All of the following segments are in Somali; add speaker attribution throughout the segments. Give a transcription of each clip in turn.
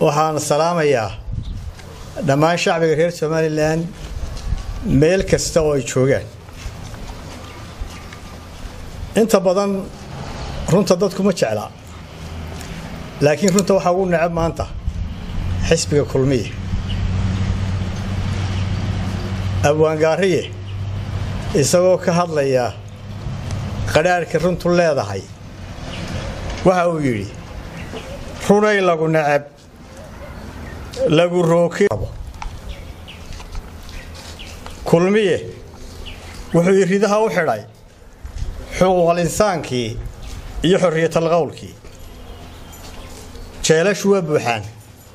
Speaker 1: waxaan salaamayaa dhammaan shacbiga reer somalilan meel kasta oo ay joogaan inta badan runta dadku ma jeclaa laakiin runta waxaa ugu necab maanta xisbiga kulmiye abwaangaariye isagoo ka hadlaya qadhaadhka runtu leedahay waxa uu yidhi runay lagu necab lagu rooki kulmiye wuxuu iridaha u xidhay xuquuqal insaankii iyo xorriyatal qowlkii jeelashu waa buuxaan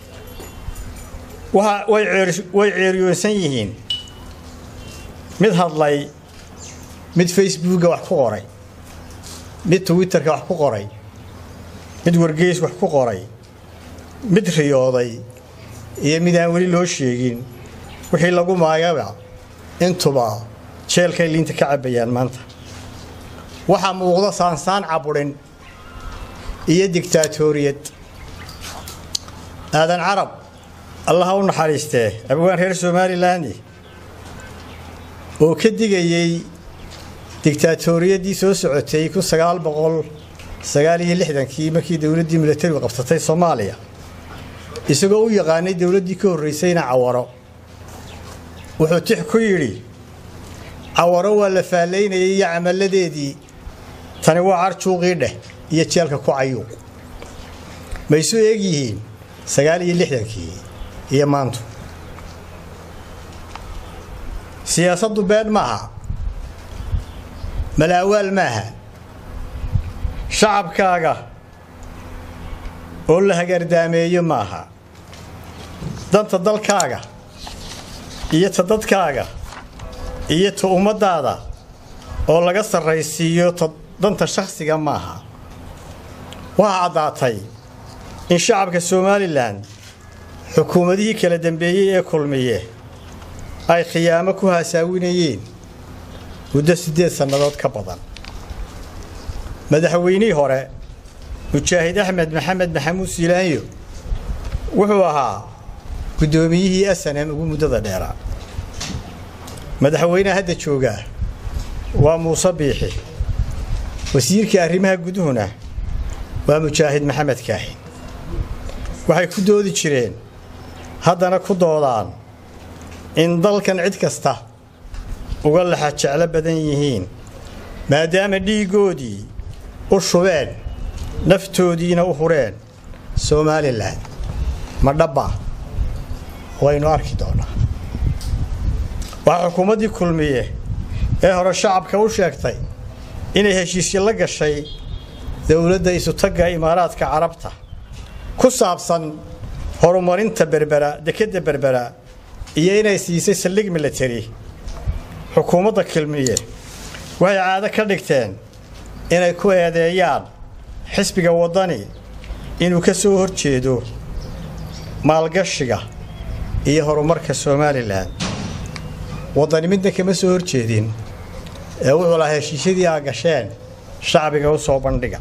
Speaker 1: way ceeriyoonsan yihiin mid hadlay mid facebooka wax ku qoray mid twitterka wax ku qoray mid wargeys wax ku qoray mid riyooday iyo mid aan weli loo sheegin wixii lagu maagaba intuba jeelkay liinta ka cabbayaan maanta waxaa muuqda saansaan caburin iyo digtaatoriyad aadan carab allaha u naxariistee abwaan reer somalilan oo ka digayey digtaatoriyaddii soo socotay kun sagaal boqol sagaal iyo lixdankii markii dowladdii milatarigu qabsatay soomaaliya isagoo u yaqaanay dowladdii ka horraysayna cawaro wuxuu tix ku yidhi cawaro waa la faallaynayay iyo camalladeedii tani waa carjuuqii dheh iyo jeelka ku cayuuq ma isu eeg yihiin sagaal iyo lixdankii iyo maantu siyaasaddu been maaha malaawaal maaha shacabkaaga oo la hagardaameeyo maaha danta dalkaaga iyo ta dadkaaga iyo ta ummaddaada oo laga sarraysiiyo ta danta shakhsiga maaha waxaa caddaatay in shacabka somalilan xukuumadihii kala dambeeyey ee kulmiye ay khiyaamo ku haasaawinayeen muddo siddeed sannadood ka badan madaxweynihii hore mujaahid axmed maxamed maxamuud siilaanyo wuxuu ahaa guddoomiyihii asanem ugu muddada dheeraa madaxweynaha hadda joogaa waa muuse biixi wasiirka arrimaha guduhuna waa mujaahid maxamed kaahin waxay ku doodi jireen haddana ku doodaan in dalkan cid kasta uga laxa jeclo badan yihiin maadaama dhiiggoodii u shubeen naftoodiina u hureen somalilan ma dhabba waynu arki doonnaa waxaa xukuumaddii kulmiye ee hore shacabka u sheegtay inay heshiisyo la gashay dowladda isutagga imaaraadka carabta ku saabsan horumarinta berbera dekedda berbera iyo inay siisay saldhig milatari xukuumadda kulmiye waxay caado ka dhigteen inay ku eedeeyaan xisbiga waddani inuu ka soo hor jeedo maalgashiga iyo horumarka somalilan waddani midna kama soo hor jeedin ee wuxuu lahaa heshiisyadii aa gasheen shacbiga u soo bandhiga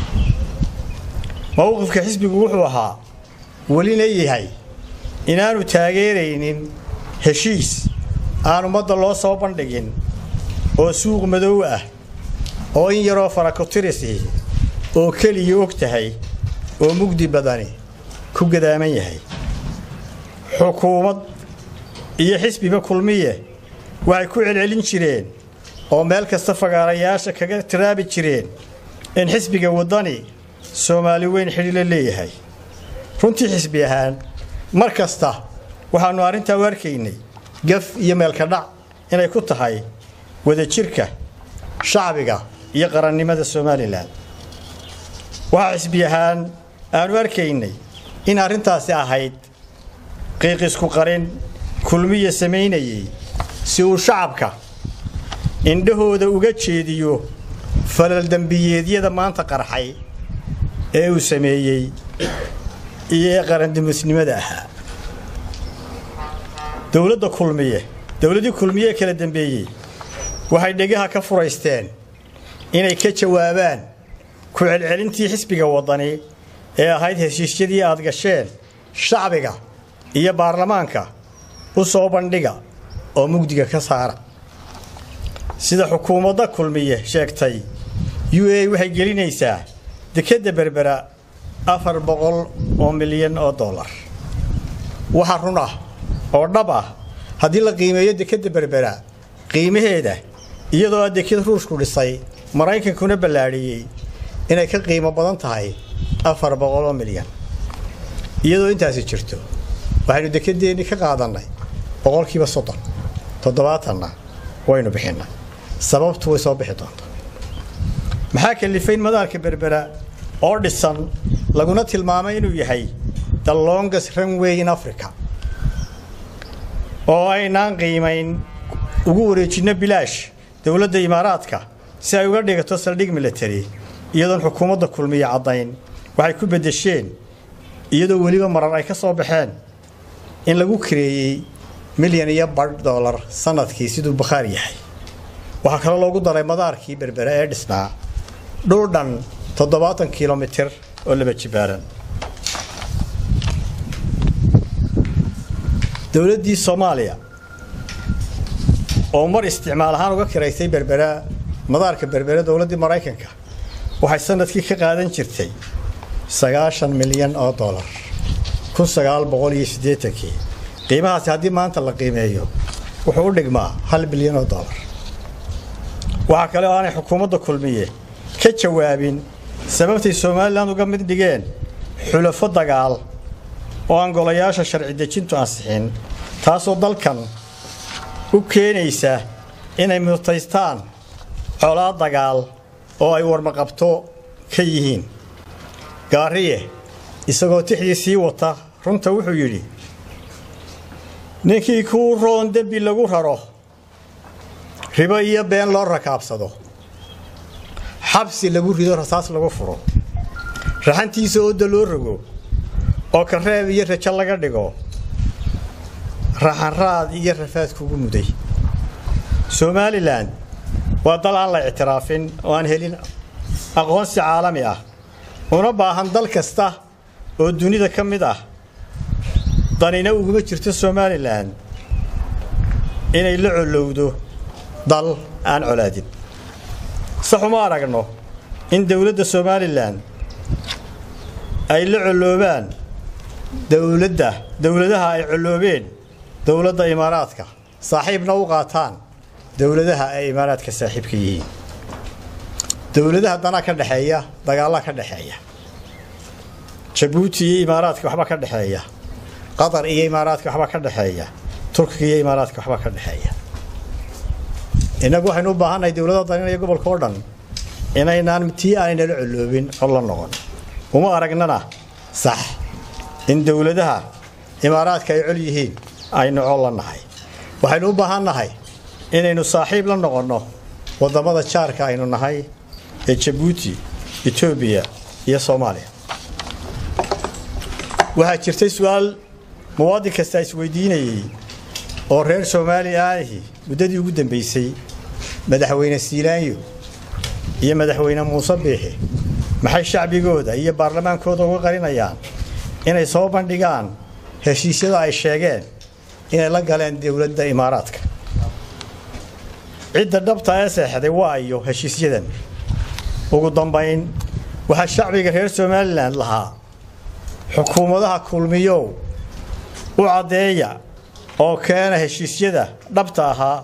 Speaker 1: mowqifka xisbigu wuxuu ahaa welina yahay inaanu taageeraynin heshiis aan ummadda loo soo bandhigin oo suuq madow ah oo in yaroo farakotirisi oo keliya og tahay oo mugdi badani ku gadaaman yahay xukuumad iyo xisbiba kulmiye waxay ku celcelin jireen oo meel kasta fagaarayaasha kaga tiraabi jireen in xisbiga waddani soomaali weyn xidhiilo leeyahay runtii xisbi ahaan mar kasta waxaannu arrintaa u arkaynay gaf iyo meelka dhac inay ku tahay wadajirka shacbiga iyo qarannimada somalilan waxaa xisbi ahaan aanu arkaynay in arrintaasi ahayd qiiqisku qarin kulmiya samaynayey si uu shacabka indhahooda uga jeediyo falal dembiyeedyada maanta qarxay ee uu sameeyey iyo qarandimusnimada ahaa dowladda kulmiye dowladdii kulmiye ee kala dambeeyey waxay dhegaha ka furaysteen inay ka jawaabaan ku celcelintii xisbiga waddani ee ahayd heshiisyadii aad gasheen shacbiga iyo baarlamaanka u soo bandhiga oo mugdiga ka saara sida xukuumadda kulmiye sheegtay u a waxay gelinaysaa dekedda berbera afar boqol oo milyan oo dollar waxa run ah oo dhab ah haddii la qiimeeyo dekedda berbera qiimaheeda iyadoo a deked ruushku dhisay maraykankuna ballaadhiyey inay ka qiimo badan tahay afar boqol oo milyan iyadoo intaasi jirto waxaynu dekedeennii ka qaadannay boqolkiiba soddon toddobaatanna waynu bixinnay sababtu way soo bixi doontaa maxaa kalifayn madaarka berbera oo dhisan laguna tilmaamay inuu yahay the longest runway in africa oo aynaan qiimayn ugu wareejinno bilaash dowladda imaaraadka si ay uga dhigato saldhig military iyadoon xukuumadda kulmiya caddayn waxay ku beddesheen iyadoo weliba marar ay ka soo baxeen in lagu kareeyey milyan iyo badh dollar sannadkii siduu bakhaar yahay waxaa kaloo loogu daray madaarkii berbere ee dhisnaa dhul dhan toddobaatan kilomitir oo laba jibaaran dowladdii soomaaliya oo mar isticmaal ahaan uga kiraysay berbera madaarka berbere dowladdii maraykanka waxay sanadkii ka qaadan jirtay sagaashan milyan oo dollar kun sagaal boqol iyo siddeetankii qiimahaasi haddii maanta la qiimeeyo wuxuu u dhigmaa hal bilyan oo dollar waxaa kale oo aanay xukuumadda kulmiye ka jawaabin sababtay somalilan uga mid dhigeen xulafo dagaal oo aan golayaasha sharci dejintu ansixin taasoo dalkan u keenaysa inay mutaystaan colaad dagaal oo ay warmaqabto ka yihiin gaariye isagoo tixdii sii wata runta wuxuu yidhi ninkii kuu roon dembi lagu raro ribo iyo been loo rakaabsado xabsi lagu rido rasaas lagu furo raxantiisa ooda loo rogo oo kareeb iyo rajo laga dhigo raxanraad iyo rafaad kugu muday somalilan waa dal aan la ictiraafin oo aan helin aqoonsi caalami ah una baahan dal kasta oo dunida ka mid ah danina uguma jirto somalilan inay la colowdo dal aan colaadin saxuma aragno in dowladda somalilan ay la colloobaan dowladda dowladaha ay colloobeen dowladda imaaraadka saaxiibna u qaataan dowladaha ay imaaraadka saaxiibka yihiin dowladaha danaa ka dhexeeya dagaallaa ka dhexeeya jabuuti iyo imaaraadka waxba ka dhexeeya qatar iyo imaaraadka waxba ka dhexeeya turkiga iyo imaaraadka waxba ka dhexeeya innagu waxaynu u baahannahay dowladaha daninaya gobolka oo dhan inaynaan tii aanynala colloobin cod la noqon uma aragnana sax in dowladaha imaaraadka ay col yihiin aynu col la nahay waxaynu u baahan nahay inaynu saaxiib la noqonno waddamada jaarka aynu nahay ee jabuuti etoobiya iyo soomaaliya waxaa jirtay su-aal muwaadin kasta isweydiinayey oo reer soomaaliya ahi muddadii ugu dambaysay madaxweyne siilaanyo iyo madaxweyne muuse biixi maxay shacbigooda iyo baarlamaankooda uga qarinayaan inay soo bandhigaan heshiisyada ay sheegeen inay la galeen dowladda imaaraadka cidda dhabta ee seexday waa iyo heshiisyadan ugu dambayn waxaa shacbiga reer somalilan lahaa xukuumadaha kulmiyow u caddeeya oo keena heshiisyada dhabta ahaa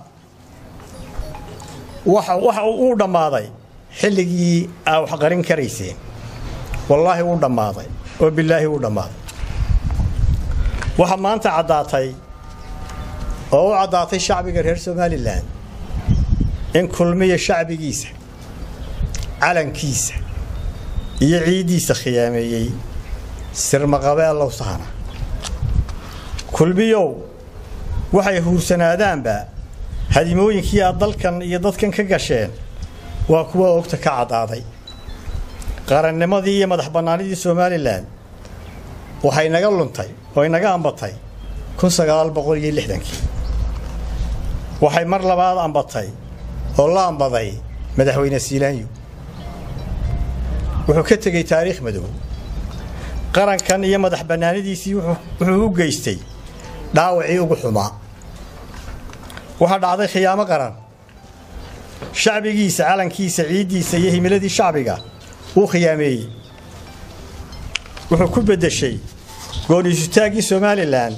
Speaker 1: waxa uu dhammaaday xilligii aa wax qarin karayseen wallaahi wuu dhammaaday oo bilaahi wuu dhammaaday waxaa maanta caddaatay oo u caddaatay shacbiga reer somalilan in kulmiya shacbigiisa calankiisa iyo ciiddiisa khiyaameeyey sirmaqabeellow sahna kulmiyow waxay huursanaadaanba hadimooyinkii aad dalkan iyo dadkan ka gasheen waa kuwa ogta ka caddaaday qarannimadii iyo madax bannaanidii somalilan waxay naga luntay oo inaga ambatay kun sagaal boqol iyo lixdankii waxay mar labaad ambatay oo la ambaday madaxweyne siilaanyo wuxuu ka tegey taariikh madow qarankan iyo madax bannaanidiisii wuxuu u geystay dhaawacii ugu xumaa waxaa dhacday khiyaamo qaran shacbigiisa calankiisa ciiddiisa iyo himiladii shacbiga wuu khiyaameeyey wuxuu ku beddeshay gooniisutaaggii somalilan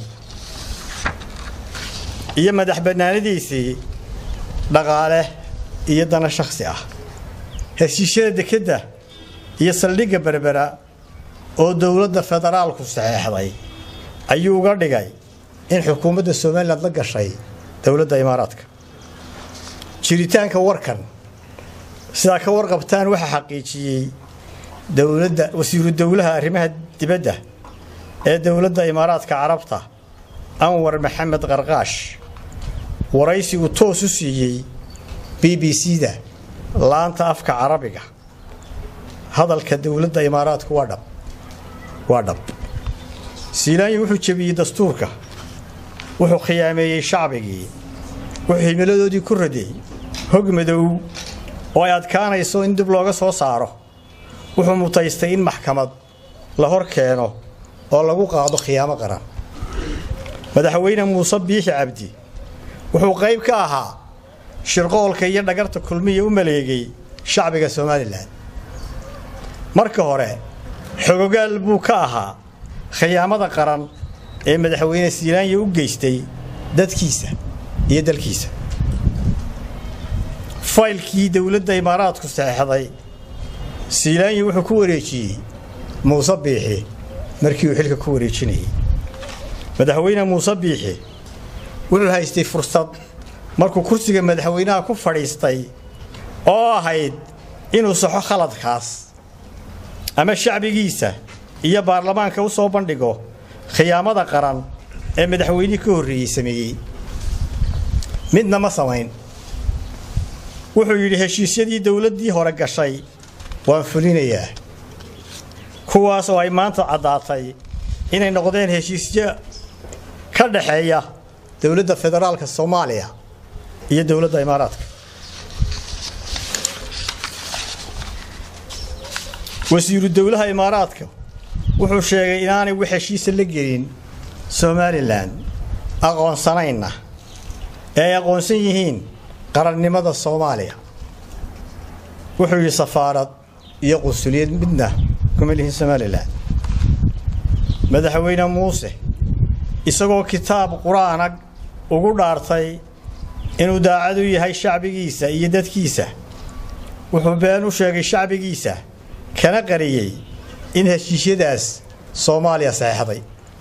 Speaker 1: iyo madax bannaanidiisii dhaqaale iyo dana shakhsi ah heshiisyada dekedda iyo saldhigga berbera oo dowladda federaalku saxeexday ayuu uga dhigay in xukuumadda somalilan la gashay dowladda imaaraadka jiritaanka warkan sidaa ka warqabtaan waxaa xaqiijiyey dowladda wasiiru dowlaha arrimaha dibadda ee dowladda imaaraadka carabta anwar maxamed qarqaash waraysi uu toos u siiyey b b c-da laanta afka carabiga hadalka dowladda imaaraadku waa dhab waa dhab siilaanyi wuxuu jebiyey dastuurka wuxuu khiyaameeyey shacbigii wuxuu himiladoodii ku raday hog madow oo ay adkaanayso in dib looga soo saaro wuxuu mutaystay in maxkamad la hor keeno oo lagu qaado khiyaamo qaran madaxweyne muuse biixi cabdi wuxuu qayb ka ahaa shirqoolka iyo dhagarta kulmiya u maleegay shacbiga somalilan marka hore xogogaal buu ka ahaa khiyaamada qaran ee madaxweyne siilaanya u geystay dadkiisa iyo dalkiisa faylkii dowladda imaaraadku saxeexday siilaanyi wuxuu ku wareejiyey muuse biixi markii uu xilka ku wareejinayay madaxweyne muuse biixi wuxuu haystay fursad markuu kursiga madaxweynaha ku fadhiistay oo ahayd inuu saxo khaladkaas ama shacbigiisa iyo baarlamaanka u soo bandhigo khiyaamada qaran ee madaxweynihii ka horreeyey sameeyey midna ma samayn wuxuu yidhi heshiisyadii dowladdii hore gashay waan fulinayaa kuwaas oo ay maanta caddaatay inay noqdeen heshiisyo ka dhaxeeya dowladda federaalka soomaaliya iyo dowladda imaaraadka wasiiru dowlaha imaaraadka wuxuu sheegay inaanay wax heshiisa la gelin somalilan aqoonsanayna ee ay aqoonsan yihiin qarannimada soomaaliya wuxuu yidhi safaarad iyo qunsuliyad midna kuma lihin somalilan madaxweyne muuse isagoo kitaab qur-aanag ugu dhaartay inuu daacad u yahay shacbigiisa iyo dadkiisa wuxuu been u sheegay shacbigiisa kana qariyey in heshiisyadaas soomaaliya saxeexday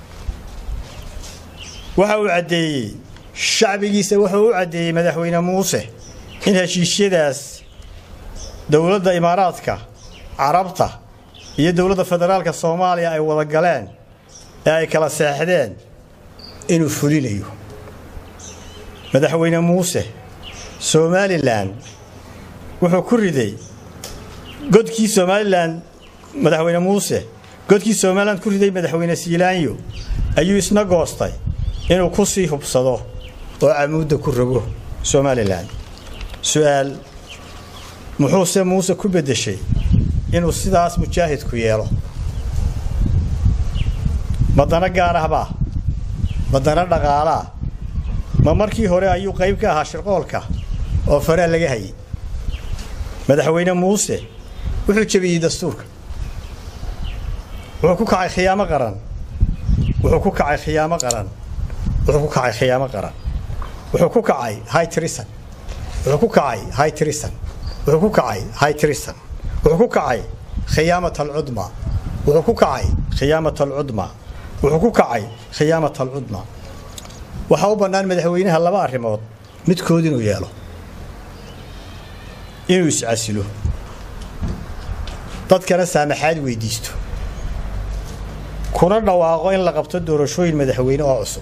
Speaker 1: waxa uu caddeeyey shacbigiisa wuxuu u caddeeyey madaxweyne muuse in heshiisyadaas dowladda imaaraadka carabta iyo dowladda federaalka soomaaliya ay wada galeen ee ay kala seexdeen inuu fulinayo madaxweyne muuse somalilan wuxuu ku riday godkii somalilan madaxweyne muuse godkii somalilan ku riday madaxweyne siilaanyo ayuu isna goostay inuu ku sii hubsado oo camuudda ku rogo somalilan su'aal muxuuse muuse ku beddeshay inuu sidaas mujaahidku yeelo madana gaar ahbaa madana dhaqaalaa ma markii hore ayuu qayb ka ahaa shirqoolka oo faraa laga hayay madaxweyne muuse wuxuu jebiyey dastuurka wuxuu ku kacay khiyaamo qaran wuxuu ku kacay khiyaamo qaran wuxuu ku kacay khiyaamo qaran wuxuu ku kacay high trison wuxuu ku kacay high trison wuxuu ku kacay high trison wuxuu ku kacay khiyaamat alcudma wuxuu ku kacay khiyaamat alcudma wuxuu ku kacay khiyaamat alcudma waxaa u bannaan madaxweynaha laba arrimood midkood inuu yeelo inuu iscasilo dadkana saamaxaad weydiisto kuna dhawaaqo in la qabto doorashooyin madaxweyne oo cusub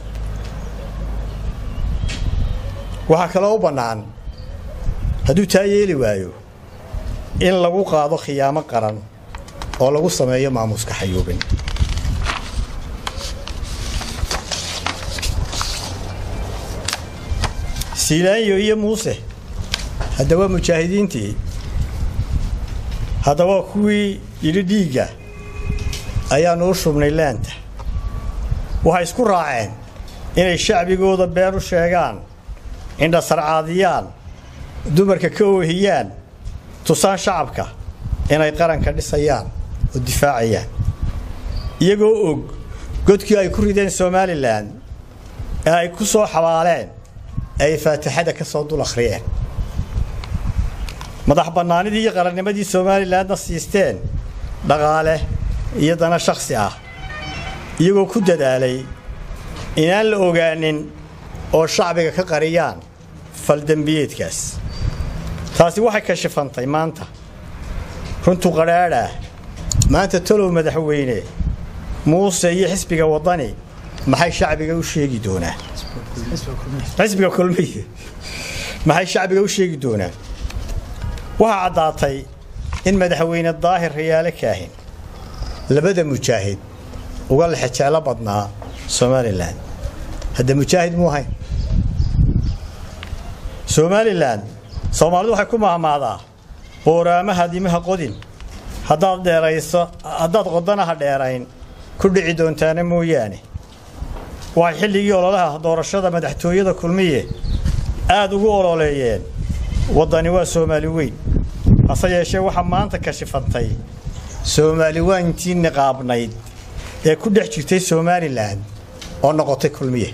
Speaker 1: waxaa kaloo u bannaan hadduu taa yeeli waayo in lagu qaado khiyaamo qaran oo lagu sameeyo maamuuska xayuubin siilaanyo iyo muuse hadda waa mujaahidiintii hadda waa kuwii yidhi dhiigga ayaannu u shubnay laanta waxay isku raaceen inay shacbigooda been u sheegaan indhasarcaadiyaan dumarka ka oohiyaan tusaan shacabka inay qaranka dhisayaan oo difaacayaan iyagoo og godkii ay ku rideen somalilan ee ay ku soo xabaaleen ee ay faatixada ka soo dul akhriyeen madax bannaanidii iyo qarannimadii somalilanna siisteen dhaqaale iyo dana shakhsi ah iyagoo ku dadaalay inaan la ogaanin oo shacbiga ka qariyaan faldembiyeedkaas taasi waxay kashifantay maanta runtu qadhaadhaah maanta talow madaxweyne muuse iyo xisbiga waddani maxay shacbiga u sheegi doonaan xisbiga kulmiye maxay shacbiga u sheegi doonaan waxaa caddaatay in madaxweyne daahir rayaale kaahin labada mujaahid uga lexejeclo badnaa somalilan hadda mujaahid muu ahayn somalilan soomaalidu waxay ku mahmaadaa booraamaha dimaha qodin haddaad dheerayso haddaad qodanaha dheerayn ku dhici doontaana mooyaane waxay xilligii ololaha doorashada madaxtooyada kulmiye aad ugu ololeeyeen waddani waa soomaali weyn hase yeeshee waxaa maanta kashifantay soomaali wayntii niqaabnayd ee ku dhex jirtay somalilan oo noqotay kulmiye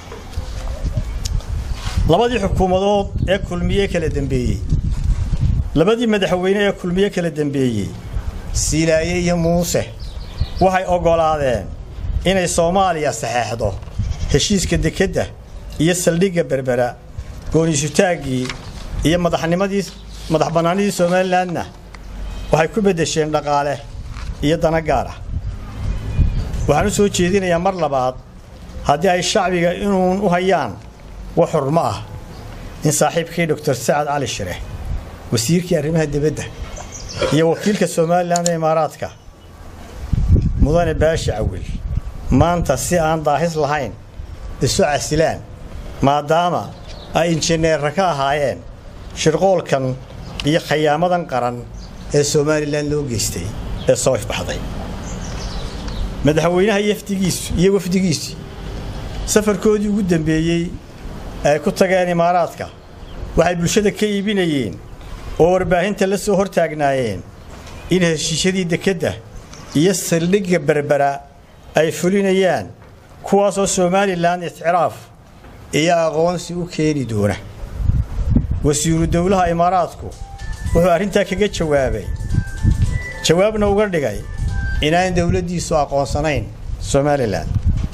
Speaker 1: labadii xukuumadood ee kulmiye kala dembeeyey labadii madaxweyne ee kulmiye kala dembeeyey siilaaye iyo muuse waxay oggolaadeen inay soomaaliya saxeexdo heshiiska dekedda iyo saldhigga berbera gooniisutaaggii iyo madaxnimadii madax bannaanidii somalilanna waxay ku beddesheen dhaqaale iyo dana gaar ah waxaan u soo jeedinayaa mar labaad haddii ay shacbiga inuun u hayaan wax xurmo ah in saaxiibkii doctor sacad cali shire wasiirkii arrimaha dibadda iyo wakiilka somalilan ee imaaraadka mudane baashi cawil maanta si aan daahis lahayn isu casilaan maadaama ay injineerra ka ahaayeen shirqoolkan iyo khayaamadan qaran ee somalilan loo geystay ee soo ifbaxday madaxweynaha yafdigiisu iyo wafdigiisu safarkoodii ugu dambeeyey ay ku tageen imaaraadka waxay bulshada ka iibinayeen oo warbaahinta la soo hortaagnaayeen in heshiisyadii dekedda iyo saldhigga berbera ay fulinayaan kuwaasoo somalilan ictiraaf iyo aqoonsi u keeni doona wasiiru dowlaha imaaraadku wuxuu arrintaa kaga jawaabay jawaabna uga dhigay inaan dowladdiisu aqoonsanayn somalilan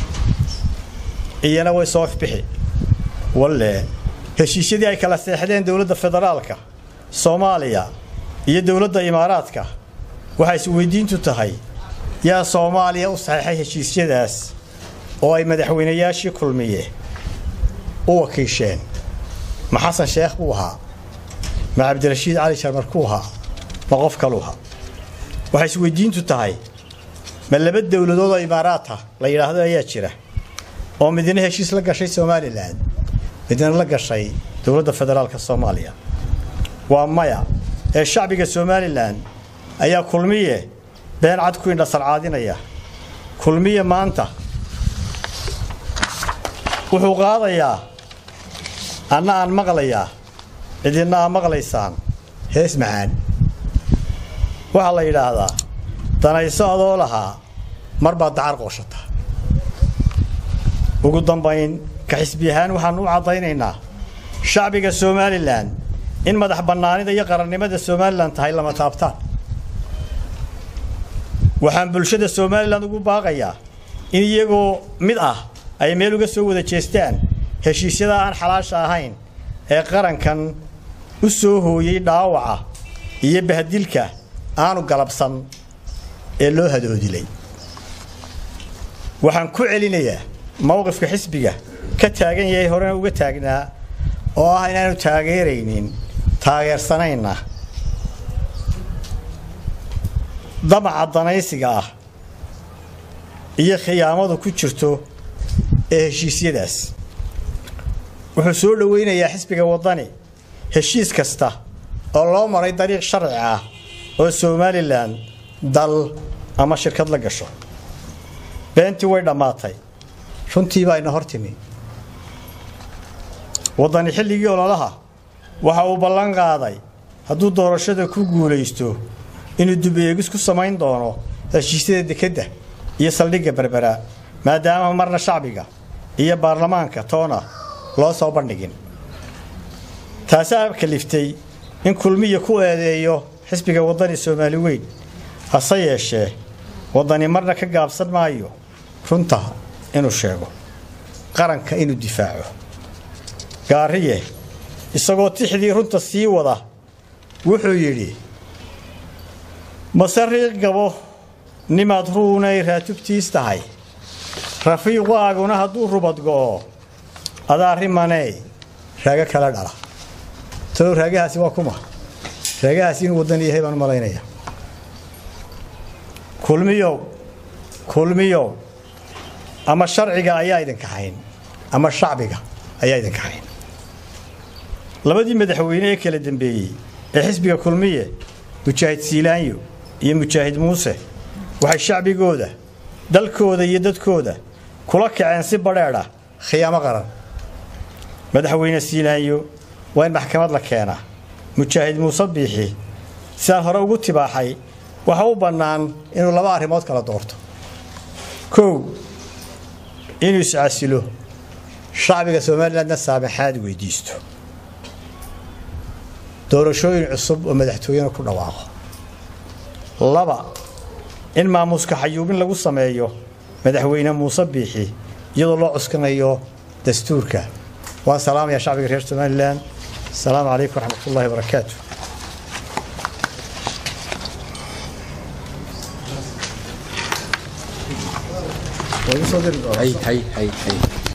Speaker 1: iyana way soo ifbixi walle heshiisyadii ay kala seexdeen dowladda federaalka soomaaliya iyo dowladda imaaraadka waxay isweydiintu tahay yaa soomaaliya u saxeexay heshiisyadaas oo ay madaxweynayaashii kulmiye u wakiisheen ma xasan sheekh buu ahaa ma cabdirashiid cali sharmarkuu ahaa ma qof kaluu ahaa waxay isweydiintu tahay ma laba dowladood oo imaaraata la yidhaahdo ayaa jira oo midna heshiis la gashay somalilan midna la gashay dowladda federaalka soomaaliya waa maya ee shacbiga somalilan ayaa kulmiye been cad ku indhasarcaadinaya kulmiye maanta wuxuu qaadayaa anna aan maqlayaa cidinna aa maqlaysaan hees macaan waxaa la yidhaahdaa danayso adoo lahaa mar baad dacar qooshata ugu dambayn ka xisbi ahaan waxaannu u caddaynaynaa shacbiga somalilan in madax bannaanida iyo qarannimada somalilan tahay lama taabtaan waxaan bulshada somalilan ugu baaqayaa in iyagoo mid ah ay meel uga soo wada jeestaan heshiisyada aan xalaasha ahayn ee qarankan u soo hooyey dhaawaca iyo bahdilka aanu galabsan ee loo hadoodilay waxaan ku celinayaa mowqifka xisbiga ka taagan yahay horena uga taagnaa oo ah inaanu taageeraynin taageersanayna damaca danaysiga ah iyo khiyaamadu ku jirto ee heshiisyadaas wuxuu soo dhowaynayaa xisbiga waddani heshiis kasta oo loo maray dariiq sharci ah oo somalilan dal ama shirkad la gasho beentii way dhammaatay runtii baa ina hor timi waddani xilligii ololaha waxa uu ballan qaaday hadduu doorashada ku guulaysto inuu dubeegis ku samayn doono heshiisyada dekedda iyo saldhigga berbera maadaama marna shacbiga iyo baarlamaanka toona loo soo bandhigin taasaa kaliftay in kulmiya ku eedeeyo xisbiga waddani soomaali weyn hase yeeshee waddani marna ka gaabsan maayo runta inuu sheego qaranka inuu difaaco gaariye isagoo tixdii runta sii wada wuxuu yidhi mase riiq gabo nimaad ruunay raatubtiis tahay rafiiqaaguna hadduu rubad go'o adaa rimaney raago kala dhala talow raagahaasi waa kuma raagahaasi inuu waddan yahay baan u malaynaya kulmiyow kulmiyow ama sharciga ayaa idinka hayn ama shacbiga ayaa idinka hayn labadii madaxweyne ee kala dambeeyey ee xisbiga kulmiye mujaahid siilaanyo iyo mujaahid muuse waxay shacbigooda dalkooda iyo dadkooda kula kaceen si badheedha khiyaamo qaran madaxweyne siilaanyo waa in maxkamad la keenaa mujaahid muuse biixi sidaan hore ugu tibaaxay waxa u bannaan inuu laba arrimood kala doorto kow inuu iscasilo shacbiga somalilandna saamaxaad weydiisto doorashooyin cusub oo madaxtooyena ku dhawaaqo laba in maamuuska xayuubin lagu sameeyo madaxweyne muuse biixi iyadoo loo cuskanayo dastuurka waan salaamayaa shacbiga reer somalilan asalaamu calaykum waraxmat ullahi wabarakaatu
Speaker 2: hay hay hay hay